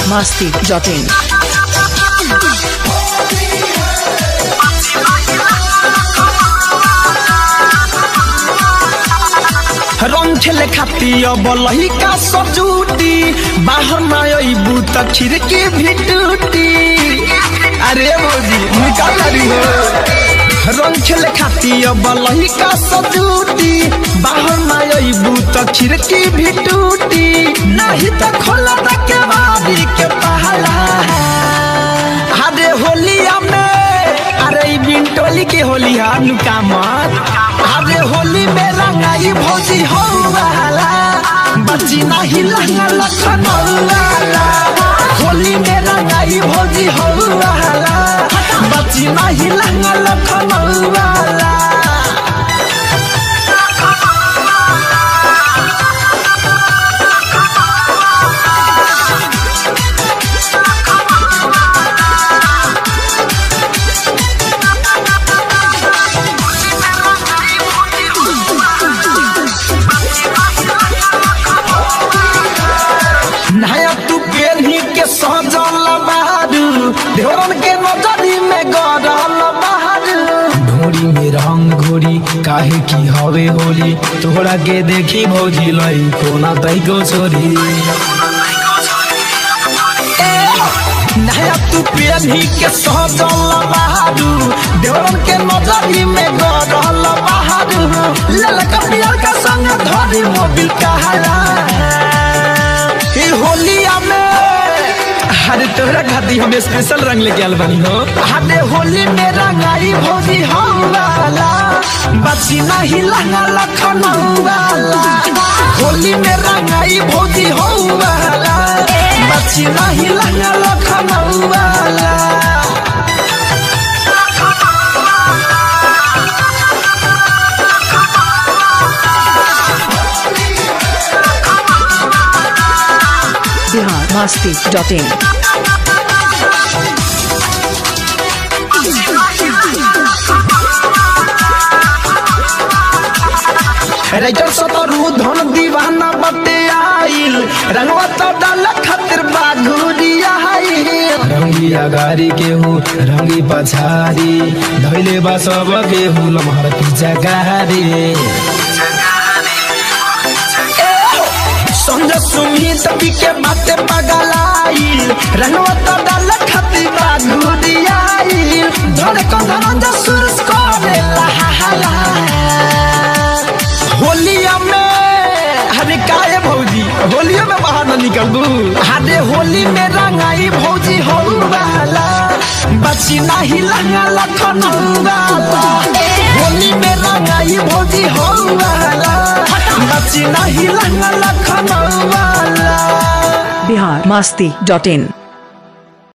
masti.in. रंग खेले खाती अब लहिका सजूटी बाहर ना अबू त खिड़की भी टूटी अरे भौजी निकाल रही हो रंग खेले खाती अब लहिका सजूटी बाहर ना अबू त खिड़की भी टूटी नहीं त खोला त के बारी के पहला अरे होलिया में अरे ई बिंटोली के होली हा नुका मत अरे होली में रंगाई भौजी हो वाला बच्ची नहीं लंगा लखन वाला होली में रंगाई भौजी हो वाला बच्ची नहीं लंगा लखन वाला नया तू पेन्ही के सजल बहारू ढोरन के नजरी में गरल बहारू ढोरी में रंग घोरी काहे की हवे होली तोहरा के देखी भौजी लई कोना तई को छोरी नया तू पेन्ही के सजल बहारू ढोरन के नजरी में गरल बहारू ललका पियर का संग धरी मोबिल कहाला ई होलिया में अरे तोरा खातिर हम स्पेशल रंग लेके आल बनी हो अरे होली में रंगाई भौजी हो वाला बची नहीं लंगा लखन वाला होली में रंगाई भौजी हो वाला बची नहीं लंगा लखन वाला Bihar masti.in. राइटर सतरू धन दीवाना बटे आइल रंगवा तो डाल खातिर बाघुरिया रंगिया गाड़ी के हो रंगी पछारी धैले बा सब के हो लमहर पीछा गाड़ी संजय सुमित पी के बाते पगलाइल रंगवा तो डाल खातिर बाघुरिया धरे कंधन जसुर करे लहा होलिया में अरे काहे भौजी होलिया में बाहर न निकलबू अरे होली में रंगाई भौजी हो वाला बची नहीं लंगा लखन वाला होली में रंगाई भौजी हो वाला बची नहीं लंगा लखन वाला Bihar masti.in.